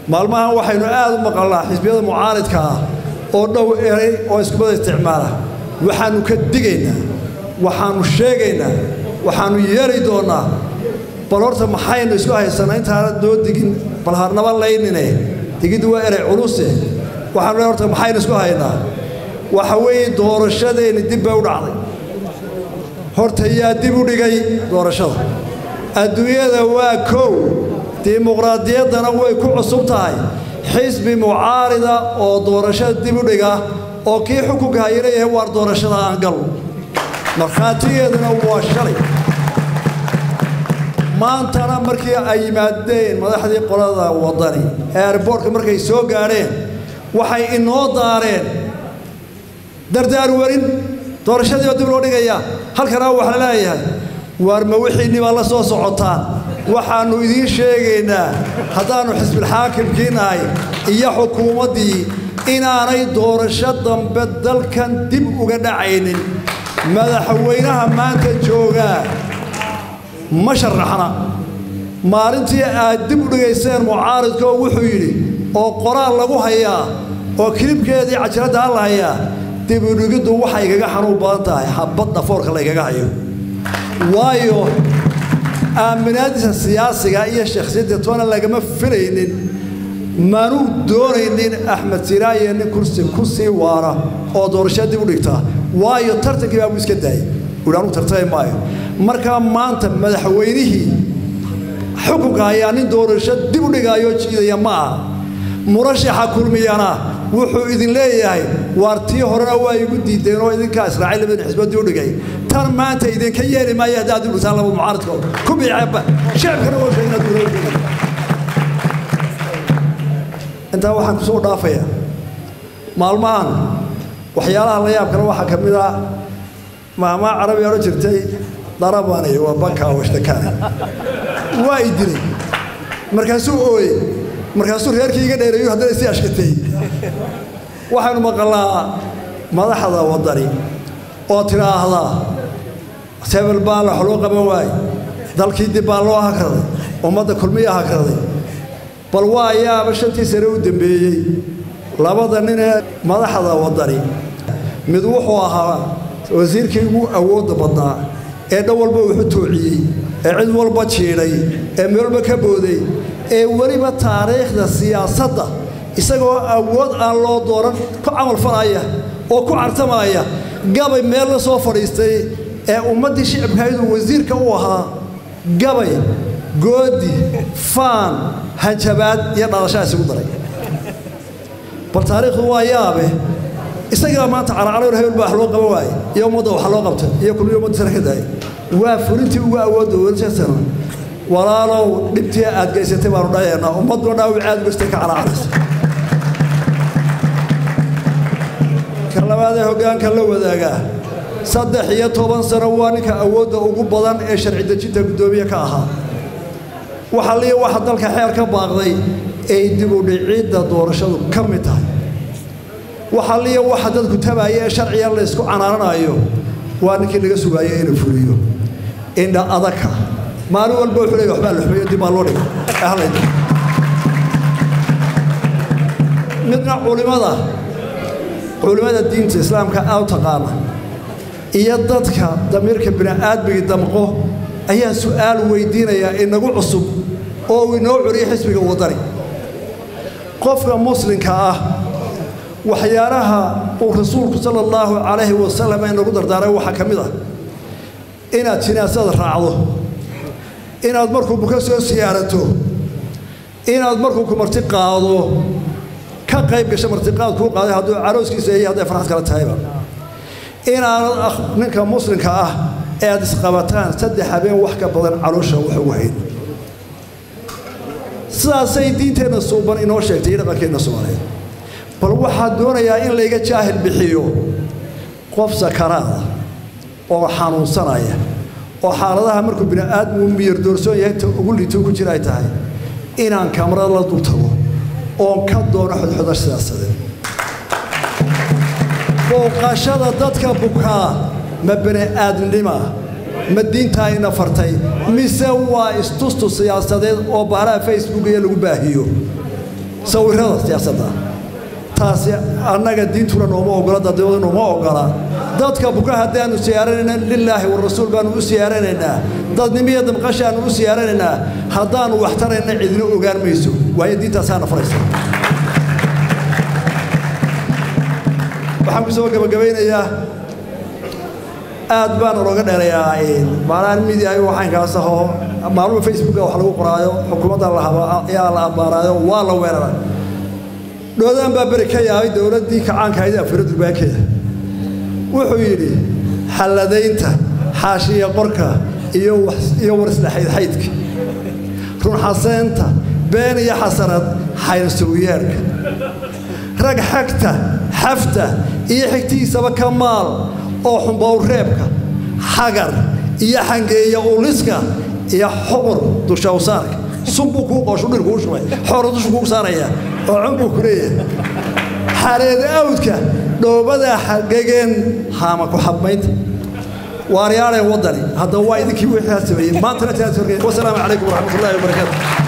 maalmahan waxaynu aad u maqalnaa xisbiyada mucaaridka ah oo dhow eray oo iskumada isticmaala waxaannu ka digaynaa waxaannu sheegaynaa waxaannu yeeli doonnaa bal horta maxaynu isku haysanaa intaana doo digin bal harnaba laynine digiddu waa eray culuse waxaanu le horta maxaynu isku haynaa waxa weeye doorashadeenni dib bay u dhacday horta yaa dib u dhigay doorashada adduunyada waa kow dimuqraadiyaddana way ku cusub tahay xisbi mucaarida oo doorashada dib u dhiga oo kii xukunka hayana yahay waar doorashada aan gal markhaatigeeduna waa shalay maantana markii ay yimaadeen madaxdii qolada waddani ee airboortka markay soo gaadheen waxay inoo daareen dardaar warin doorashadii oo dib loo dhigaya halkana waxa la leeyahay waar ma wixiinni baa la soo socotaan waxaannu idiin sheegaynaa haddaannu xisbilxaakimkii nahay iyo xukuumaddii inaanay doorasho dambe dalkan dib uga dhacaynin madaxweynaha maanta joogaa ma sharaxna maalintii aad dib u dhigayseen mucaaridka oo wuxuu yidhi oo qoraal lagu hayaa oo kilibkeedii cajiraddaa la hayaa dib u dhigiddu waxay igaga xanuun badan tahay xabad dhafoorka laygaga hayo waayo aaminaadiisa siyaasiga iyo shakhsiyadda toona lagama filaynin manuu doonaynin axmed siraaye nin kursi ku sii waara oo doorashada dib u dhigtaa waayo tartankii baa buu iska daayay wuhi anuu tartami maayo markaa maanta madaxweynihii xukunka ayaa nin doorasho dib u dhigaayo jiidaya ma aha murashaxa kulmiyana wuxuu idin leeyahay waar tii horena waa igu diideen oo idinkaa israaciil labadin xisbood dib u dhigay tan maanta idinka yeeli maayo haddaad dib dhigtaan laba mucaaradka ku biiceeba shacabkana waa sheegna duulada intaa waxaan kusoo dhaafayaa maalmahan waxyaalaha la yaab kale waxaa ka mid ah maamaa carabi odhan jirtay darabani waa banka washtakaana waa i dilay markaasuu ooye markaasuu reerkii iga dheereeyo haddana isii ashkatay waxaynu maqalnaa madaxda waddani oo tidhaahdaa sebel baa wax loo qaban waaye dalkii dib baa loo hakraday ummadda kulmiya hakraday bal waa ayaaba shantii sane u dembeeyey labada nin ee madaxda waddani mid wuxuu ahaa wasiirkii ugu awoodda badnaa ee dhan walba wuxu toociyey ee cid walba jiidhay ee meel walba ka booday ee weliba taariikhda siyaasadda isagoo awood aan loo dooran ku camal falaya oo ku cartamaya gabay meel la soo fadhiistay ee ummaddii shicibkaydu wasiirka u ahaa gabay goodi faan hanjabaad iyo dhalashaa isugu daray bal taariikhdu waa yaabe isagaa maanta caracalowr hebel baa wax loo qaban waaye iyo ummadda wax loo qabta iyo kulmiyo ummadda sare ka daayay waa fulintii ugu awoodda welsasana walaalow dhibtii aad geysatay baanu dhayaynaa ummadduna dhaawic aad gestay ka caraacadaysa ka labaad ee hoggaanka la wadaagaa saddex iyo toban sano waa ninka awoodda ugu badan ee sharci dejinta guddoomiye ka ahaa waxa liya waxa dalka xeer ka baaqday ay dib u dhicidda doorashadu ka mid tahay waxa liya waxa dadku tabaaya ee sharciga laysku canaananayo waa ninkii laga sugaayay inuu fuliyo indha adaka maalin walba wuxuu leeyahay waxbaa la xumeeyo dib baa loo dhigay ee halayda midna culimada culimada diinta islaamka aad u taqaana iyo dadka damiirka bini'aadmigii damqo ayaa su'aal weydiinayaa inagu cusub oo uu inoo celiyo xisbiga waddani qofka muslimka ah waxyaalaha uu rasuulku sala allahu calayhi wasalam inagu dardaaray waxaa ka mid ah inaad jinaasada raacdo inaad markuu buka soo siyaarato inaad markuu ku marti qaado ka qayb gasho martiqaad kuu qaaday hadduu carooskiisa iyo hadday farxad kala tahayba inaanad ninka muslimka ah ee aad isqabataan saddex habeen wax ka badan caloosha wax ugu hayn sidaasay diinteenna suuban inoo sheegtay iyo dhaqankeenna soomaaliyeed bal waxaa doonayaa in layga jaahil bixiyo qof sakaraada oo xanuunsanaya oo xaaladaha markuu bini'aadmigu miyar doorsoon yahay ta ugu liito ku jira ay tahay inaan kamarada la dul tago oon ka doono xodxoda siyaasadeed booqashada dadka bukaa ma bini'aadnima ma diintaa ina fartay mise waa istustu siyaasadeed oo baaraha facebook iyo lagu baahiyo sawirrada siyaasadda taasi annaga diintuna nooma ogola dadwada nooma ogola dadka buka haddaanu siyaaranayna lilaahi warasuul baanu u siyaaranaynaa dadnimiyo damqashaanu u siyaaranaynaa haddaanu wax tarayna cidina ogaan mayso waayo diintaasaana faraysa waxaan ku soo gabagabaynayaa aad baan looga dheerayaa maalaan midia waxaankaas ahoo maalmuha facebooka wax lagu qoraayo xukuumadda ayaa la ambaaraayo waa la weerara dhoodaan baa beri ka yaabay dowladdii kacaanka ahayd afira durbaankeeda wuxuu yidhi xalladaynta xaashiya qorka iyo warislaxaydxaydka runxaseynta been iyo xasanad xayrsuwiyeerka rag xagta xafta iyo xigtiisaba ka maal oo xumbowreebka xagar iyo xangeeya uliska iyo xuqur dushawsaarka sunbuu kuu qooshu dhir kuu shubay xoora dushu kuu saaraya oo cunbuu ku leeyahay xareeda awdka dhoobada xagageen haama ku xabmaynta waaryaadheen waddani haddaba waa idinkii wixii sameeyey maantana taas wasalaamu calaykum waraxmatullahi wabarakaatu